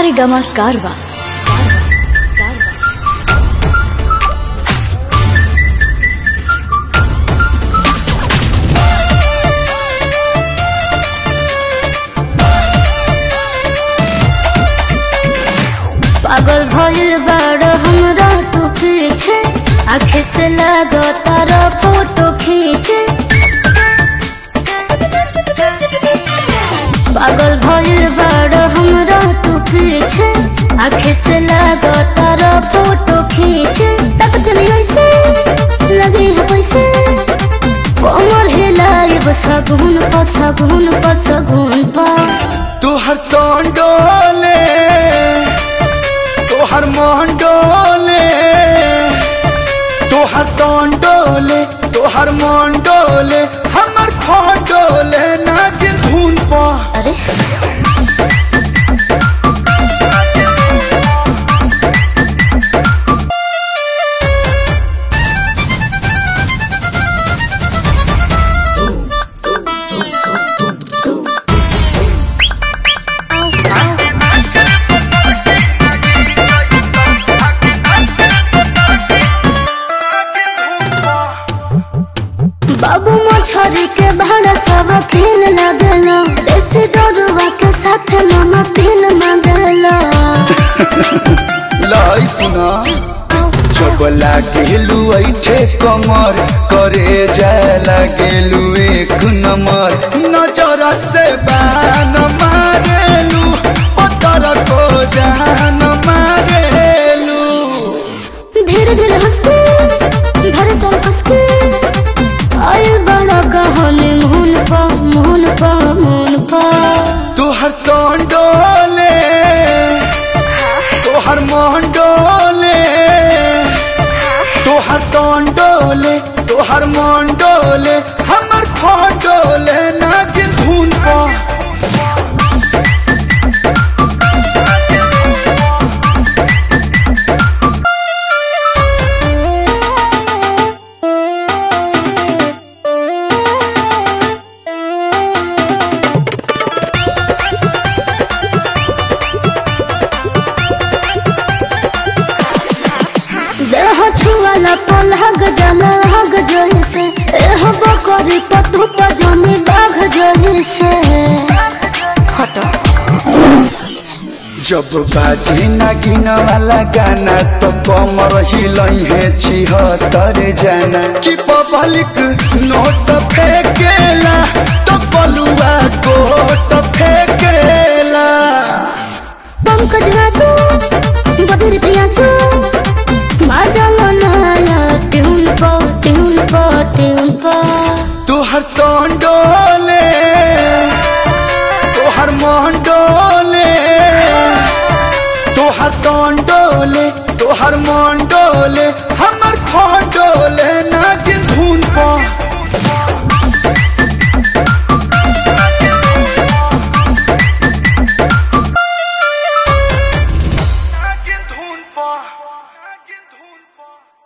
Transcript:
Saregama Karwa. पागल भइल बाड़ हमरा तू पीछे आखे से लागो तारा फोटो खींचे पागल भइल बाड़ हमरा तू पीछे आखे से लागो तारा फोटो खींचे तक चली ऐसे लगे है पैसे कमर हिलाए सगुन प सगुन प सगुन पा तुहर तोन डोले तुहर मोहन डोले तुहर तोन डोले तुहर मोहन डोले हमर फोन डोले नागिन धुन पा अरे बाबू मछरी के भाड़ा सब खेल लगला देसी दरुआ के साथ नमकीन मंगला लाई सुना जब लागेलू ऐठे कमर करे जाए लागेलू एक नंबर नजर से बान मारेलू पत्थर को जान मारेलू धीरे धीरे हंस के धरे तन कस के आए बड़ा कहानी मुहन पा मुहन पा मुहन पा तुहर तोन डोले तुहर मोहन डोले तुहर तोन डोले तुहर मोहन डोले हमर खोन डोले नागिन धुन पा देह छुआला पलहग जला हग जोही से एह बकरी पटु पजनी बाघ जोही से हटो जब बाजे नागिन वाला गाना तो कमर हिलई है छिहत्तर जाना कि पब्लिक नोट फेंकेला तो बलुआ कोट फेंकेला पंकज वासु बदर प्रियासु बाजा मनाया ट्यून पो ट्यून पो ट्यून पो तुहर तोन डोले तुहर मोहन डोले तुहर तोन डोले तुहर मोहन डोले